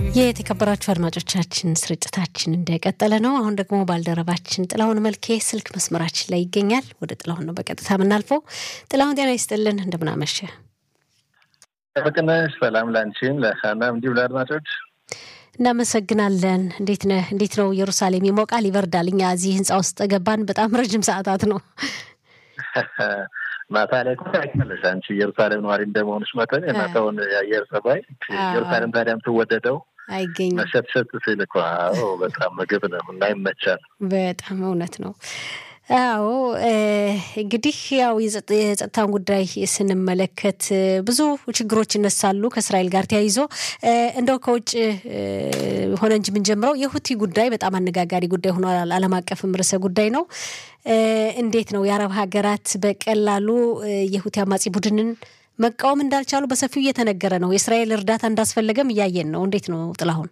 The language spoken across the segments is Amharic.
የተከበራችሁ አድማጮቻችን ስርጭታችን እንደቀጠለ ነው። አሁን ደግሞ ባልደረባችን ጥላሁን መልኬ ስልክ መስመራችን ላይ ይገኛል። ወደ ጥላሁን ነው በቀጥታ የምናልፈው። ጥላሁን ጤና ይስጥልን፣ እንደምናመሸ በቅነሽ ሰላም ላንቺም ለሀናም እንዲሁ ለአድማጮች እናመሰግናለን። እንዴት ነህ? እንዴት ነው? ኢየሩሳሌም ይሞቃል፣ ይበርዳል። እኛ እዚህ ህንፃ ውስጥ ገባን፣ በጣም ረጅም ሰዓታት ነው። ማታ ላይ እኮ ታውቂያለሽ አንቺ ኢየሩሳሌም ነዋሪ እንደመሆንሽ መጠን የማታውን የአየር ጸባይ ኢየሩሳሌም ታዲያ የምትወደደው አይገኝም መሸትሸት ሲል እኮ አዎ፣ በጣም ምግብ ነው እና ይመቻል። በጣም እውነት ነው። አዎ እንግዲህ ያው የጸጥታን ጉዳይ ስንመለከት ብዙ ችግሮች ይነሳሉ ከእስራኤል ጋር ተያይዞ እንደው ከውጭ ሆነ እንጂ የምንጀምረው የሁቲ ጉዳይ በጣም አነጋጋሪ ጉዳይ ሆኗል። ዓለም አቀፍም ርዕሰ ጉዳይ ነው። እንዴት ነው የአረብ ሀገራት በቀላሉ የሁቲ አማጺ ቡድንን መቃወም እንዳልቻሉ በሰፊው እየተነገረ ነው። የእስራኤል እርዳታ እንዳስፈለገም እያየን ነው። እንዴት ነው ጥላሁን?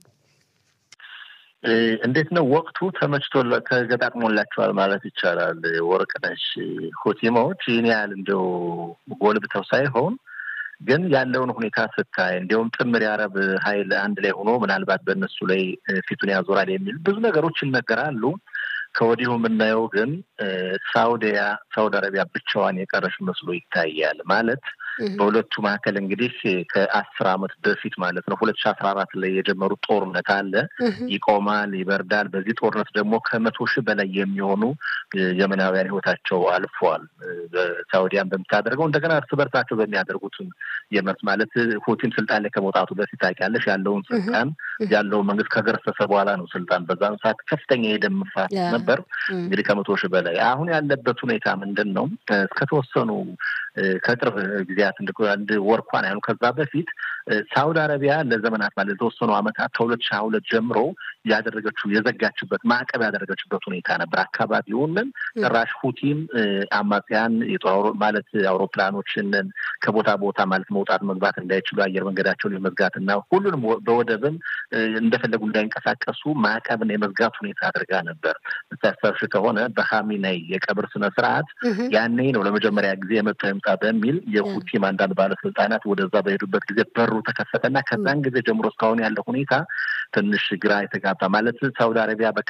እንዴት ነው ወቅቱ ተመችቶ ተገጣጥሞላቸዋል ማለት ይቻላል። ወርቅነሽ ሁቲሞች ይህን ያህል እንደው ጎልብተው ሳይሆን ግን ያለውን ሁኔታ ስታይ እንዲሁም ጥምር የአረብ ኃይል አንድ ላይ ሆኖ ምናልባት በእነሱ ላይ ፊቱን ያዞራል የሚል ብዙ ነገሮች ይነገራሉ። ከወዲሁ የምናየው ግን ሳውዲያ ሳውዲ አረቢያ ብቻዋን የቀረች መስሎ ይታያል። ማለት በሁለቱ መካከል እንግዲህ ከአስር ዓመት በፊት ማለት ነው ሁለት ሺ አስራ አራት ላይ የጀመሩት ጦርነት አለ። ይቆማል፣ ይበርዳል። በዚህ ጦርነት ደግሞ ከመቶ ሺህ በላይ የሚሆኑ የመናውያን ህይወታቸው አልፏል። ሳውዲያን በምታደርገው እንደገና እርስ በርሳቸው በሚያደርጉት የመርስ ማለት ሁቲም ስልጣን ላይ ከመውጣቱ በፊት ታውቂያለሽ ያለውን ስልጣን ያለውን መንግስት ከገረሰሰ በኋላ ነው ስልጣን በዛን ሰዓት ከፍተኛ የደም መፋሰስ ነበር። እንግዲህ ከመቶ ሺህ በላይ አሁን ያለበት ሁኔታ ምንድን ነው? እስከተወሰኑ ከቅርብ ጊዜያት አንድ ወር እንኳን ያሉ ከዛ በፊት ሳውዲ አረቢያ ለዘመናት ማለት የተወሰኑ ዓመታት ከሁለት ሺህ ሁለት ጀምሮ ያደረገችው የዘጋችበት ማዕቀብ ያደረገችበት ሁኔታ ነበር። አካባቢውንን ጭራሽ ሁቲም አማጽያን የጦር ማለት አውሮፕላኖችን ከቦታ ቦታ ማለት መውጣት መግባት እንዳይችሉ አየር መንገዳቸውን የመዝጋት እና ሁሉንም በወደብም እንደፈለጉ እንዳይንቀሳቀሱ ማዕቀብን የመዝጋት ሁኔታ አድርጋ ነበር። ታስታውሽ ከሆነ በሀሚናይ የቀብር ስነ ስርዓት ያኔ ነው ለመጀመሪያ ጊዜ የመጣው ይምጣ በሚል የሁቲም አንዳንድ ባለስልጣናት ወደዛ በሄዱበት ጊዜ በሩ ተከፈተና ከዛን ጊዜ ጀምሮ እስካሁን ያለው ሁኔታ ትንሽ ግራ የተጋባ ማለት ሳውዲ አረቢያ በቃ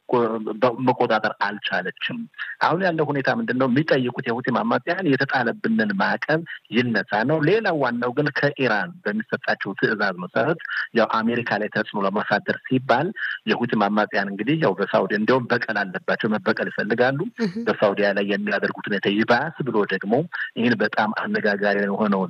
መቆጣጠር አልቻለችም። አሁን ያለው ሁኔታ ምንድን ነው? የሚጠይቁት የሁቲም አማጽያን የተጣለብንን ማዕቀብ ይነሳ ነው። ሌላው ዋናው ግን ከኢራን በሚሰጣቸው ትዕዛዝ መሰረት ያው አሜሪካ ላይ ተጽዕኖ ለማሳደር ሲባል የሁቲም አማጽያን እንግዲህ ያው በሳውዲ እንዲያውም በቀል አለባቸው፣ መበቀል ይፈልጋሉ። በሳውዲያ ላይ የሚያደርጉት ሁኔታ ይባስ ብሎ ደግሞ ይህን በጣም አነጋጋሪ የሆነውን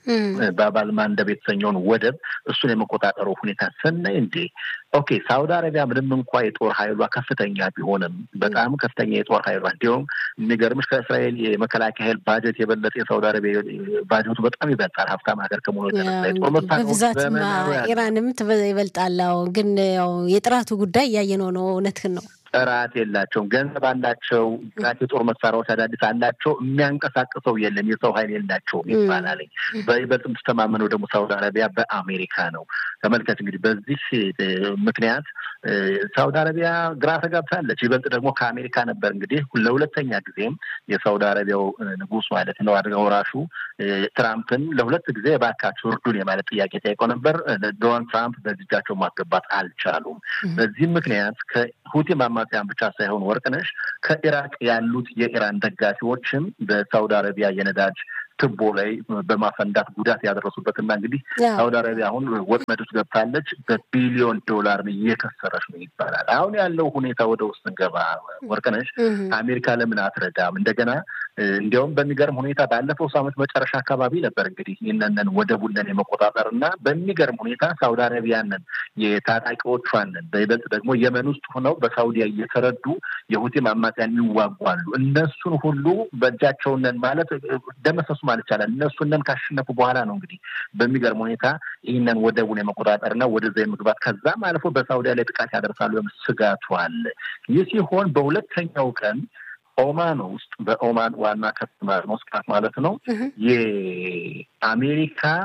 በባልማንደብ የተሰኘውን ወደብ እሱን የመቆጣጠሩ ሁኔታ ስናይ እንዴ ኦኬ ሳውዲ አረቢያ ምንም እንኳ የጦር ኃይሏ ከፍተኛ ቢሆንም በጣም ከፍተኛ የጦር ኃይሏ እንዲሁም የሚገርምሽ ከእስራኤል የመከላከያ ኃይል ባጀት የበለጠ የሳውዲ አረቢያ ባጀቱ በጣም ይበልጣል። ሀብታም ሀገር ከመሆኑ የተነሳ የጦር በብዛት ኢራንም ይበልጣል። ግን ያው የጥራቱ ጉዳይ እያየነው ነው። እውነትህን ነው። ጥራት የላቸውም። ገንዘብ አላቸው፣ ጥራት የጦር መሳሪያዎች አዳዲስ አላቸው። የሚያንቀሳቅሰው የለም፣ የሰው ኃይል የላቸውም ይባላል። በይበልጥ የምትተማመነው ደግሞ ሳውዲ አረቢያ በአሜሪካ ነው። ተመልከች እንግዲህ በዚህ ምክንያት ሳውዲ አረቢያ ግራ ተጋብታለች። ይበልጥ ደግሞ ከአሜሪካ ነበር እንግዲህ ለሁለተኛ ጊዜም የሳውዲ አረቢያው ንጉሥ ማለት ነው አድርገው ራሹ ትራምፕን ለሁለት ጊዜ እባካችሁ እርዱን የማለት ጥያቄ ጠይቀው ነበር። ዶናልድ ትራምፕ በዚህ እጃቸው ማስገባት አልቻሉም። በዚህም ምክንያት ከሁቲም አማጽያን ብቻ ሳይሆን ወርቅነሽ ከኢራቅ ያሉት የኢራን ደጋፊዎችም በሳውዲ አረቢያ የነዳጅ ትቦ ላይ በማፈንዳት ጉዳት ያደረሱበትና እንግዲህ ሳውዲ አረቢያ አሁን ወጥመድ ውስጥ ገብታለች። በቢሊዮን ዶላር እየከሰረች ነው ይባላል። አሁን ያለው ሁኔታ ወደ ውስጥ እንገባ ወርቅነሽ አሜሪካ ለምን አትረዳም? እንደገና እንዲያውም በሚገርም ሁኔታ ባለፈው ሳምንት መጨረሻ አካባቢ ነበር እንግዲህ ይህንን ወደቡንን የመቆጣጠር እና በሚገርም ሁኔታ ሳውዲ አረቢያንን የታጣቂዎቿንን በይበልጥ ደግሞ የመን ውስጥ ሆነው በሳውዲያ እየተረዱ የሁቲም አማጽያን ይዋጓሉ። እነሱን ሁሉ በእጃቸውንን ማለት ደመሰሱ ማለት ይቻላል። እነሱንን ካሸነፉ በኋላ ነው እንግዲህ በሚገርም ሁኔታ ይህንን ወደቡን የመቆጣጠርና ወደዛ የመግባት ከዛም አልፎ በሳውዲያ ላይ ጥቃት ያደርሳሉ ስጋቱ አለ። ይህ ሲሆን በሁለተኛው ቀን ኦማን ውስጥ በኦማን ዋና ከተማ መስቃት ማለት ነው የአሜሪካ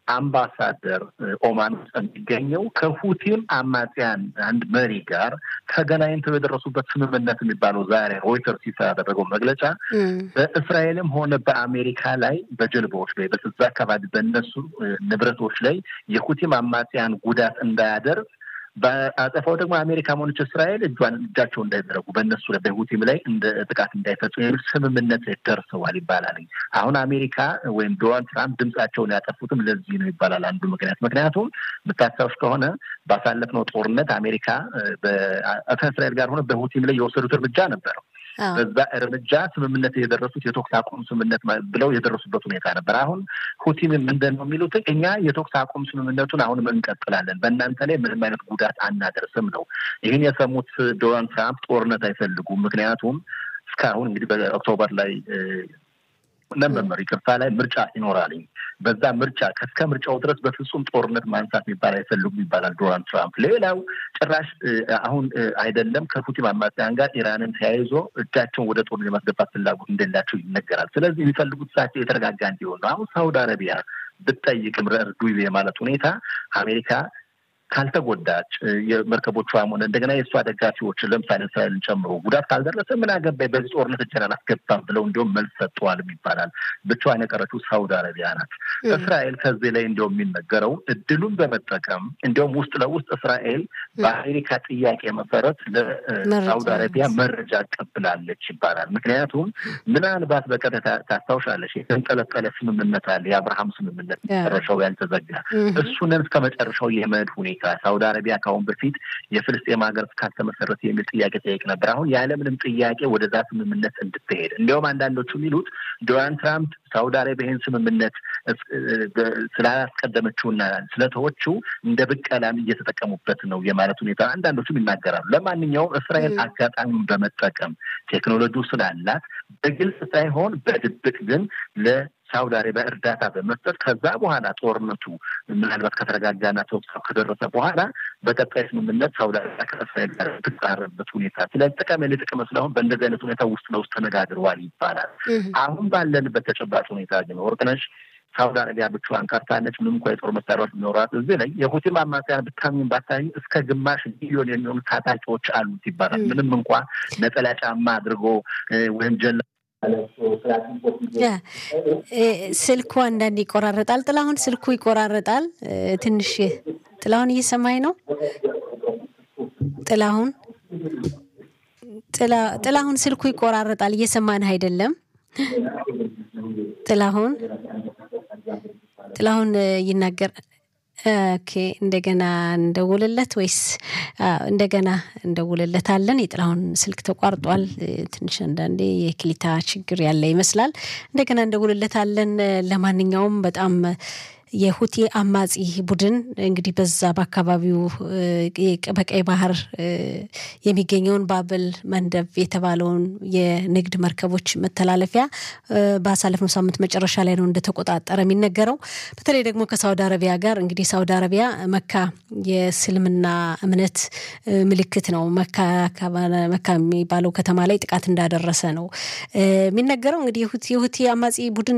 አምባሳደር ኦማን ውስጥ የሚገኘው ከሁቲም አማጽያን አንድ መሪ ጋር ተገናኝተው የደረሱበት ስምምነት የሚባለው ዛሬ ሮይተርስ ይፋ ያደረገው መግለጫ በእስራኤልም ሆነ በአሜሪካ ላይ በጀልባዎች ላይ በዛ አካባቢ በእነሱ ንብረቶች ላይ የሁቲም አማጽያን ጉዳት እንዳያደርግ በአጸፋው ደግሞ አሜሪካ ሆነች እስራኤል እጇን እጃቸው እንዳይዘረጉ በእነሱ ላይ በሁቲም ላይ እንደ ጥቃት እንዳይፈጽሙ የሚል ስምምነት ደርሰዋል ይባላል። አሁን አሜሪካ ወይም ዶናልድ ትራምፕ ድምጻቸውን ያጠፉትም ለዚህ ነው ይባላል። አንዱ ምክንያት ምክንያቱም የምታስታውሽ ከሆነ ባሳለፍነው ጦርነት አሜሪካ ከእስራኤል ጋር ሆነ በሁቲም ላይ የወሰዱት እርምጃ ነበረው። በዛ እርምጃ ስምምነት የደረሱት የተኩስ አቁም ስምምነት ብለው የደረሱበት ሁኔታ ነበር። አሁን ሁቲም ምንድን ነው የሚሉት? እኛ የተኩስ አቁም ስምምነቱን አሁንም እንቀጥላለን፣ በእናንተ ላይ ምንም አይነት ጉዳት አናደርስም ነው። ይህን የሰሙት ዶናልድ ትራምፕ ጦርነት አይፈልጉም። ምክንያቱም እስካሁን እንግዲህ በኦክቶበር ላይ ነበር ይቅርታ ላይ ምርጫ ይኖራልኝ በዛ ምርጫ እስከ ምርጫው ድረስ በፍጹም ጦርነት ማንሳት የሚባል አይፈልጉም ይባላል ዶናልድ ትራምፕ። ሌላው ጭራሽ አሁን አይደለም ከፑቲን አማጽያን ጋር ኢራንን ተያይዞ እጃቸውን ወደ ጦር የማስገባት ፍላጎት እንደሌላቸው ይነገራል። ስለዚህ የሚፈልጉት እሳቸው የተረጋጋ እንዲሆን ነው። አሁን ሳውዲ አረቢያ ብትጠይቅም ረዱ የማለት ሁኔታ አሜሪካ ካልተጎዳች የመርከቦቿ ሆነ እንደገና የእሷ ደጋፊዎች ለምሳሌ እስራኤልን ጨምሮ ጉዳት ካልደረሰ ምን አገባኝ በዚህ ጦርነት እጄን አላስገባም ብለው እንዲሁም መልስ ሰጥተዋልም ይባላል። ብቻዋን የቀረችው ሳውዲ አረቢያ ናት። እስራኤል ከዚህ ላይ እንዲሁም የሚነገረው እድሉን በመጠቀም እንዲሁም ውስጥ ለውስጥ እስራኤል በአሜሪካ ጥያቄ መሰረት ለሳውዲ አረቢያ መረጃ ቀብላለች ይባላል። ምክንያቱም ምናልባት በቀጥታ ታስታውሻለሽ የተንጠለጠለ ስምምነት አለ፣ የአብርሃም ስምምነት መጨረሻው ያልተዘጋ እሱንን እስከ መጨረሻው የመሄድ ሁኔታ ሳውዲ አረቢያ ከአሁን በፊት የፍልስጤም ሀገር እስካልተመሰረተ የሚል ጥያቄ ጠይቅ ነበር። አሁን ያለምንም ጥያቄ ወደዛ ስምምነት እንድትሄድ እንዲያውም አንዳንዶቹ የሚሉት ዶናልድ ትራምፕ ሳውዲ አረቢያ ይህን ስምምነት ስላላስቀደመችውና ስለተወችው እንደ ብቀላም እየተጠቀሙበት ነው የማለት ሁኔታ አንዳንዶቹም ይናገራሉ። ለማንኛውም እስራኤል አጋጣሚውን በመጠቀም ቴክኖሎጂው ስላላት በግልጽ ሳይሆን በድብቅ ግን ለ ሳውዲ አረቢያ እርዳታ በመስጠት ከዛ በኋላ ጦርነቱ ምናልባት ከተረጋጋና ተኩስ ከደረሰ በኋላ በቀጣይ ስምምነት ሳውዲ አረቢያ ከእስራኤል ጋር ትቃረበት ሁኔታ ስለ ጥቅም ል ጥቅም ስለሆን በእንደዚህ አይነት ሁኔታ ውስጥ ለውስጥ ተነጋግረዋል ይባላል። አሁን ባለንበት ተጨባጭ ሁኔታ ግን ወርቅነሽ ሳውዲ አረቢያ ብቻዋን ቀርታለች። ምንም እንኳ የጦር መሳሪያዎች ቢኖራት እዚህ ላይ የሁቲም አማጽያን ብታሚን ባታሚ እስከ ግማሽ ሚሊዮን የሚሆኑ ታጣቂዎች አሉት ይባላል። ምንም እንኳ ነጠላ ጫማ አድርጎ ወይም ጀላ ስልኩ አንዳንድ ይቆራረጣል። ጥላሁን ስልኩ ይቆራረጣል ትንሽ። ጥላሁን እየሰማኝ ነው? ጥላሁን ጥላሁን ስልኩ ይቆራረጣል፣ እየሰማንህ አይደለም። ጥላሁን ጥላሁን ይናገር ኦኬ እንደገና እንደውልለት ወይስ እንደገና እንደውልለታለን። የጥላሁን ስልክ ተቋርጧል። ትንሽ አንዳንዴ የክሊታ ችግር ያለ ይመስላል። እንደገና እንደውልለታለን። ለማንኛውም በጣም የሁቲ አማጺ ቡድን እንግዲህ በዛ በአካባቢው በቀይ ባህር የሚገኘውን ባብል መንደብ የተባለውን የንግድ መርከቦች መተላለፊያ ባሳለፍነው ሳምንት መጨረሻ ላይ ነው እንደተቆጣጠረ የሚነገረው። በተለይ ደግሞ ከሳውዲ አረቢያ ጋር እንግዲህ ሳውዲ አረቢያ መካ የእስልምና እምነት ምልክት ነው። መካ የሚባለው ከተማ ላይ ጥቃት እንዳደረሰ ነው የሚነገረው። እንግዲህ የሁቲ አማጺ ቡድን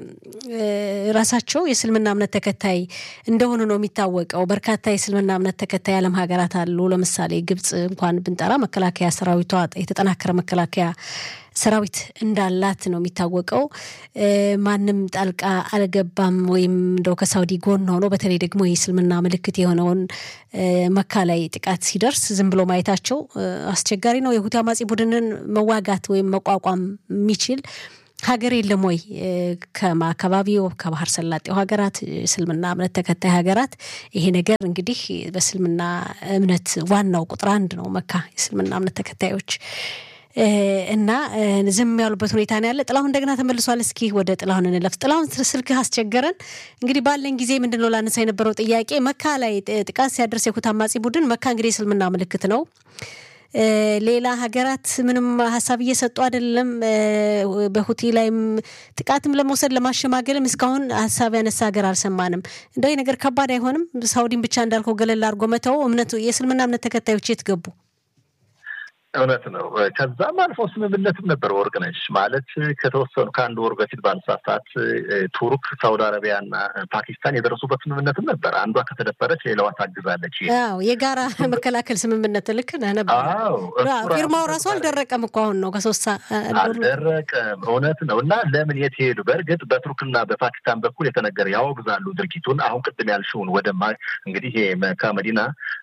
ራሳቸው የእስልምና እምነት ተከታይ እንደሆኑ ነው የሚታወቀው። በርካታ የእስልምና እምነት ተከታይ ዓለም ሀገራት አሉ። ለምሳሌ ግብጽ እንኳን ብንጠራ መከላከያ ሰራዊቷ የተጠናከረ መከላከያ ሰራዊት እንዳላት ነው የሚታወቀው። ማንም ጣልቃ አልገባም ወይም እንደው ከሳውዲ ጎን ሆኖ በተለይ ደግሞ የእስልምና ምልክት የሆነውን መካ ላይ ጥቃት ሲደርስ ዝም ብሎ ማየታቸው አስቸጋሪ ነው። የሁቲ አማጺ ቡድንን መዋጋት ወይም መቋቋም የሚችል ሀገር የለም ወይ? ከአካባቢው ከባህር ሰላጤው ሀገራት እስልምና እምነት ተከታይ ሀገራት ይሄ ነገር እንግዲህ በእስልምና እምነት ዋናው ቁጥር አንድ ነው መካ የእስልምና እምነት ተከታዮች እና ዝም ያሉበት ሁኔታ ነው ያለ። ጥላሁን እንደገና ተመልሷል። እስኪ ወደ ጥላሁን እንለፍ። ጥላሁን ስልክህ አስቸገረን። እንግዲህ ባለን ጊዜ ምንድን ነው ላነሳ የነበረው ጥያቄ መካ ላይ ጥቃት ሲያደርስ የሁቲ አማጺ ቡድን መካ እንግዲህ የእስልምና ምልክት ነው። ሌላ ሀገራት ምንም ሀሳብ እየሰጡ አይደለም። በሁቲ ላይም ጥቃትም ለመውሰድ ለማሸማገልም እስካሁን ሀሳብ ያነሳ ሀገር አልሰማንም። እንደው ነገር ከባድ አይሆንም? ሳውዲን ብቻ እንዳልከው ገለል አድርጎ መተው እምነቱ የእስልምና እምነት ተከታዮች የት ገቡ? እውነት ነው። ከዛም አልፎ ስምምነትም ነበር ወርቅነሽ ማለት ከተወሰኑ ከአንድ ወር በፊት ባነሳሳት ቱርክ፣ ሳውዲ አረቢያ እና ፓኪስታን የደረሱበት ስምምነትም ነበር። አንዷ ከተደፈረች ሌላዋ ታግዛለች። አዎ የጋራ መከላከል ስምምነት ልክ ነህ ነበር። ፊርማው ራሱ አልደረቀም እኮ አሁን ነው ከሶስት አልደረቀም። እውነት ነው። እና ለምን የት ሄዱ? በእርግጥ በቱርክና በፓኪስታን በኩል የተነገረ ያወግዛሉ ድርጊቱን። አሁን ቅድም ያልሽውን ወደ እንግዲህ መካ መዲና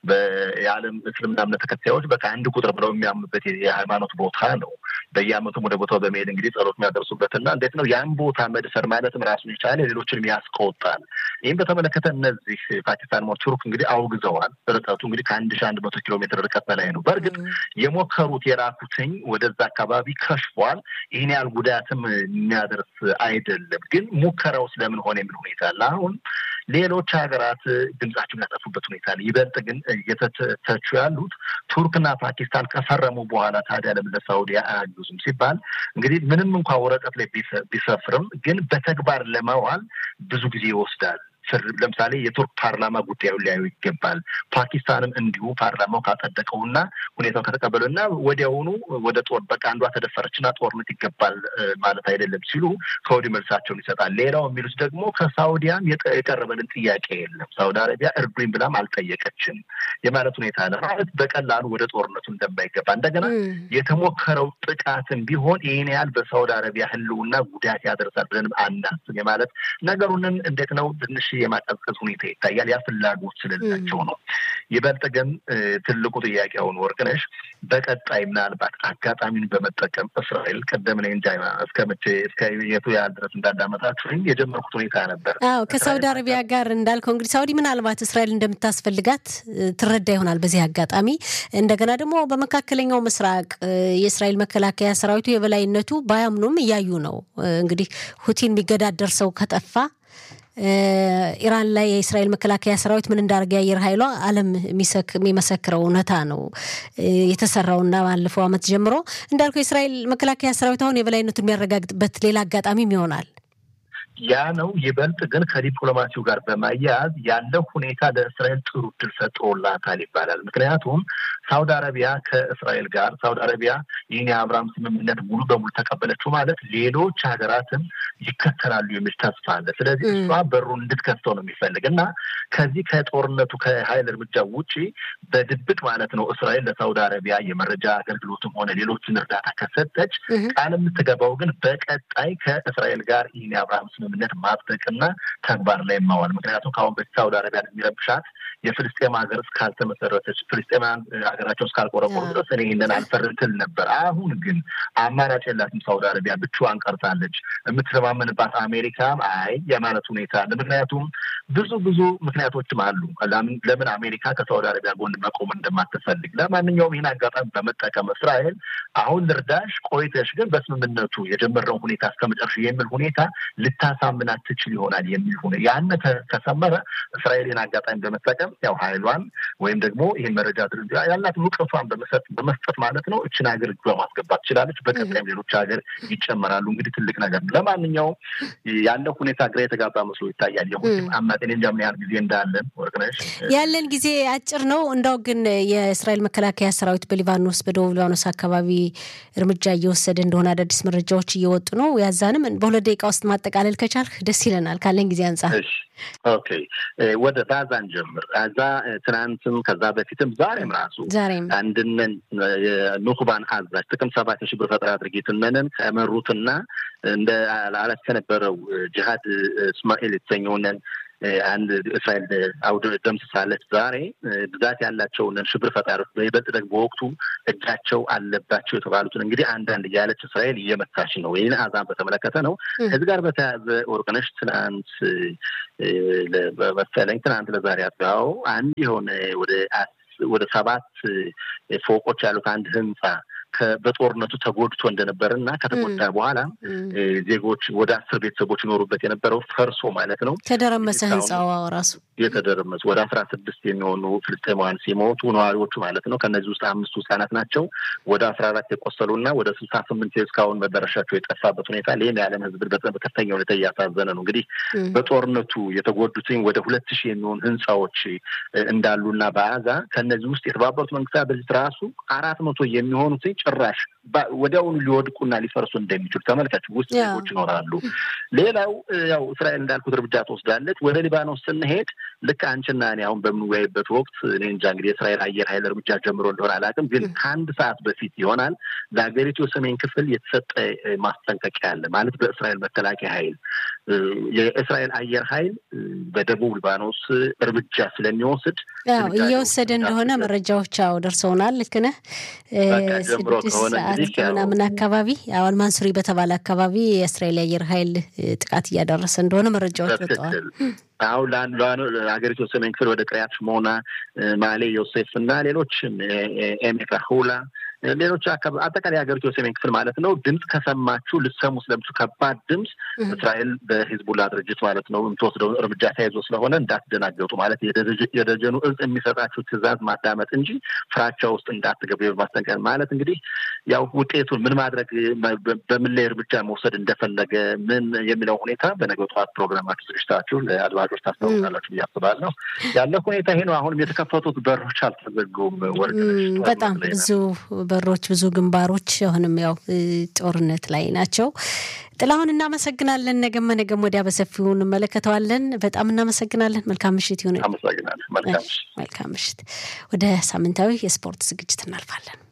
የዓለም እስልምና እምነት ተከታዮች በቃ አንድ ቁጥር ብለው የሚያ በት የሃይማኖት ቦታ ነው። በየዓመቱም ወደ ቦታው በመሄድ እንግዲህ ጸሎት የሚያደርሱበት እና እንዴት ነው ያን ቦታ መድፈር ማለትም ራሱን የቻለ ሌሎችንም ያስቆጣል። ይህም በተመለከተ እነዚህ ፓኪስታን ሞ ቱርክ እንግዲህ አውግዘዋል። ርቀቱ እንግዲህ ከአንድ ሺህ አንድ መቶ ኪሎ ሜትር ርቀት በላይ ነው። በእርግጥ የሞከሩት የላኩትኝ ወደዛ አካባቢ ከሽፏል። ይህን ያህል ጉዳትም የሚያደርስ አይደለም። ግን ሙከራው ስለምን ሆነ የሚል ሁኔታ አለ። አሁን ሌሎች ሀገራት ድምጻቸውን ያጠፉበት ሁኔታ አለ። ይበልጥ ግን እየተተቹ ያሉት ቱርክና ፓኪስታን ከፈረሙ በኋላ ታዲያ ለምን ለሳውዲ አያግዙም ሲባል እንግዲህ ምንም እንኳ ወረቀት ላይ ቢሰፍርም ግን በተግባር ለማዋል ብዙ ጊዜ ይወስዳል። ለምሳሌ የቱርክ ፓርላማ ጉዳዩን ሊያዩ ይገባል። ፓኪስታንም እንዲሁ ፓርላማው ካጸደቀውና ሁኔታው ከተቀበለው እና ወዲያውኑ ወደ ጦር በቃ አንዷ ተደፈረችና ጦርነት ይገባል ማለት አይደለም ሲሉ ከወዲህ መልሳቸውን ይሰጣል። ሌላው የሚሉት ደግሞ ከሳውዲያም የቀረበልን ጥያቄ የለም፣ ሳውዲ አረቢያ እርዱኝ ብላም አልጠየቀችም የማለት ሁኔታ አለ። ማለት በቀላሉ ወደ ጦርነቱ እንደማይገባ እንደገና የተሞከረው ጥቃትም ቢሆን ይህን ያህል በሳውዲ አረቢያ ሕልውና ጉዳት ያደርሳል ብለንም አናስብ የማለት ነገሩንን እንዴት ነው ትንሽ የማቀዝቀዝ ሁኔታ ይታያል። ያ ፍላጎት ስለሌላቸው ነው። ይበልጥ ግን ትልቁ ጥያቄ አሁን ወርቅነሽ በቀጣይ ምናልባት አጋጣሚን በመጠቀም እስራኤል ቀደም ላይ እንጃ እስከ መቼ እስከ የቱ ያህል ድረስ እንዳዳመጣችሁ የጀመርኩት ሁኔታ ነበር። አዎ ከሳውዲ አረቢያ ጋር እንዳልከው እንግዲህ ሳውዲ ምናልባት እስራኤል እንደምታስፈልጋት ትረዳ ይሆናል በዚህ አጋጣሚ። እንደገና ደግሞ በመካከለኛው ምስራቅ የእስራኤል መከላከያ ሰራዊቱ የበላይነቱ ባያምኑም እያዩ ነው እንግዲህ ሁቲን የሚገዳደር ሰው ከጠፋ ኢራን ላይ የእስራኤል መከላከያ ሰራዊት ምን እንዳደረገ የአየር ኃይሏ ዓለም የሚመሰክረው እውነታ ነው የተሰራውና ባለፈው ዓመት ጀምሮ እንዳልከው የእስራኤል መከላከያ ሰራዊት አሁን የበላይነቱን የሚያረጋግጥበት ሌላ አጋጣሚም ይሆናል። ያ ነው። ይበልጥ ግን ከዲፕሎማሲው ጋር በማያያዝ ያለው ሁኔታ ለእስራኤል ጥሩ እድል ፈጥሮላታል ይባላል። ምክንያቱም ሳውዲ አረቢያ ከእስራኤል ጋር ሳውዲ አረቢያ ይህን የአብርሃም ስምምነት ሙሉ በሙሉ ተቀበለችው ማለት ሌሎች ሀገራትም ይከተላሉ የሚል ተስፋ አለ። ስለዚህ እሷ በሩን እንድትከፍተው ነው የሚፈልግ እና ከዚህ ከጦርነቱ ከሀይል እርምጃ ውጪ በድብቅ ማለት ነው እስራኤል ለሳውዲ አረቢያ የመረጃ አገልግሎትም ሆነ ሌሎችን እርዳታ ከሰጠች ቃል የምትገባው ግን በቀጣይ ከእስራኤል ጋር ይህን የአብርሃም ስምምነት ማጽደቅና ተግባር ላይ ማዋል። ምክንያቱም ከአሁን በፊት ሳውዲ አረቢያ የሚረብሻት የፍልስጤም ሀገር እስካልተመሰረተች ፍልስጤማን ሀገራቸው እስካልቆረቆሩ ድረስ እኔ ይህንን አልፈርም ትል ነበር። አሁን ግን አማራጭ የላትም ሳውዲ አረቢያ ብቻዋን ቀርታለች። የምትተማመንባት አሜሪካም አይ የማለት ሁኔታ አለ። ምክንያቱም ብዙ ብዙ ምክንያቶችም አሉ ለምን አሜሪካ ከሳውዲ አረቢያ ጎን መቆም እንደማትፈልግ። ለማንኛውም ይህን አጋጣሚ በመጠቀም እስራኤል አሁን ልርዳሽ፣ ቆይተሽ ግን በስምምነቱ የጀመረውን ሁኔታ እስከመጨረሻ የሚል ሁኔታ ልታሳምናት ትችል ይሆናል የሚል ሆነ ያነ ከሰመረ እስራኤል ይህን አጋጣሚ በመጠቀም ያው ኃይሏን ወይም ደግሞ ይህን መረጃ ድርጅ ያላትን እውቀቷን በመስጠት ማለት ነው እችን ሀገር እጇ ማስገባት ትችላለች። በቀጣይም ሌሎች ሀገር ይጨመራሉ። እንግዲህ ትልቅ ነገር ነው። ለማንኛውም ያለው ሁኔታ ግራ የተጋባ መስሎ ይታያል። የሁም አማጤን እንጃ ምን ያህል ጊዜ እንዳለን ወርቅነሽ ያለን ጊዜ አጭር ነው። እንዳው ግን የእስራኤል መከላከያ ሰራዊት በሊባኖስ በደቡብ ሊባኖስ አካባቢ እርምጃ እየወሰደ እንደሆነ አዳዲስ መረጃዎች እየወጡ ነው። ያዛንም በሁለት ደቂቃ ውስጥ ማጠቃለል ከቻልክ ደስ ይለናል ካለን ጊዜ አንጻር። ኦኬ ወደ ጋዛን ጀምር። ጋዛ ትናንትም ከዛ በፊትም ዛሬም ራሱ ዛሬም አንድነን ኑክባን አዛዥ ጥቅም ሰባት የሽብር ፈጠራ ድርጊትነንን ከመሩትና እንደ አላት ከነበረው ጅሃድ እስማኤል የተሰኘውንን አንድ እስራኤል አውደ ደምስሳለች። ዛሬ ብዛት ያላቸውን ሽብር ፈጣሪዎች በይበልጥ ደግሞ በወቅቱ እጃቸው አለባቸው የተባሉትን እንግዲህ አንዳንድ እያለች እስራኤል እየመታች ነው። ይህን አዛን በተመለከተ ነው። ከዚህ ጋር በተያያዘ ወርቅነሽ ትናንት መሰለኝ ትናንት ለዛሬ አጥጋው አንድ የሆነ ወደ ወደ ሰባት ፎቆች ያሉት አንድ ህንፃ በጦርነቱ ተጎድቶ እንደነበር እና ከተጎዳ በኋላ ዜጎች ወደ አስር ቤተሰቦች ይኖሩበት የነበረው ፈርሶ ማለት ነው ተደረመሰ ህንፃው ራሱ የተደረመሰ ወደ አስራ ስድስት የሚሆኑ ፍልስጤማውያን ሲሞቱ ነዋሪዎቹ ማለት ነው ከእነዚህ ውስጥ አምስቱ ህጻናት ናቸው። ወደ አስራ አራት የቆሰሉ እና ወደ ስልሳ ስምንት እስካሁን መዳረሻቸው የጠፋበት ሁኔታ ይህም የዓለም ህዝብ በከፍተኛ ሁኔታ እያሳዘነ ነው። እንግዲህ በጦርነቱ የተጎዱትኝ ወደ ሁለት ሺህ የሚሆኑ ህንፃዎች እንዳሉና በአዛ ከእነዚህ ውስጥ የተባበሩት መንግስታት ድርጅት ራሱ አራት መቶ የሚሆኑትኝ ጭራሽ ወዲያውኑ ሊወድቁና ሊፈርሱ እንደሚችሉ ተመልካች ውስጥ ዜጎች ይኖራሉ። ሌላው ያው እስራኤል እንዳልኩት እርምጃ ትወስዳለች። ወደ ሊባኖስ ስንሄድ ልክ አንቺና እኔ አሁን በምንወያይበት ወቅት እኔ እንጃ እንግዲህ የእስራኤል አየር ኃይል እርምጃ ጀምሮ እንደሆነ አላውቅም፣ ግን ከአንድ ሰዓት በፊት ይሆናል ለሀገሪቱ የሰሜን ክፍል የተሰጠ ማስጠንቀቂያ አለ። ማለት በእስራኤል መከላከያ ኃይል የእስራኤል አየር ኃይል በደቡብ ሊባኖስ እርምጃ ስለሚወስድ እየወሰደ እንደሆነ መረጃዎች አዎ ደርሰውናል። ልክ ነህ። ስድስት ሰዓት ምናምን አካባቢ አዋል ማንሱሪ በተባለ አካባቢ የእስራኤል አየር ኃይል ጥቃት እያደረሰ እንደሆነ መረጃዎች ወጥተዋል። አሁን ሀገሪቱ ሰሜን ክፍል ወደ ቅሪያት ሽሞና፣ ማሌ ዮሴፍ እና ሌሎችም ኤሜካ ሁላ ሌሎች አጠቃላይ ሀገሪቱ የሰሜን ክፍል ማለት ነው። ድምፅ ከሰማችሁ ልሰሙ ስለምችሁ ከባድ ድምፅ እስራኤል በሂዝቡላ ድርጅት ማለት ነው የምትወስደው እርምጃ ተያይዞ ስለሆነ እንዳትደናገጡ ማለት የደጀኑ እዝ የሚሰጣችሁ ትዕዛዝ ማዳመጥ እንጂ ፍራቻ ውስጥ እንዳትገቡ ማስጠንቀቅ ማለት እንግዲህ ያው ውጤቱን ምን ማድረግ በምን ላይ እርምጃ መውሰድ እንደፈለገ ምን የሚለው ሁኔታ በነገው ጠዋት ፕሮግራማችሁ ዝግጅታችሁ ለአድማጮች ታስታውቃላችሁ ብዬ አስባለሁ። ያለ ሁኔታ ይሄ ነው። አሁንም የተከፈቱት በሮች አልተዘጉም። ወርቅ በጣም ብዙ በሮች ብዙ ግንባሮች አሁንም ያው ጦርነት ላይ ናቸው። ጥላሁን እናመሰግናለን። ነገም ነገም ወዲያ በሰፊው እንመለከተዋለን። በጣም እናመሰግናለን። መልካም ምሽት ይሁን። አመሰግናለን። መልካም ምሽት። ወደ ሳምንታዊ የስፖርት ዝግጅት እናልፋለን።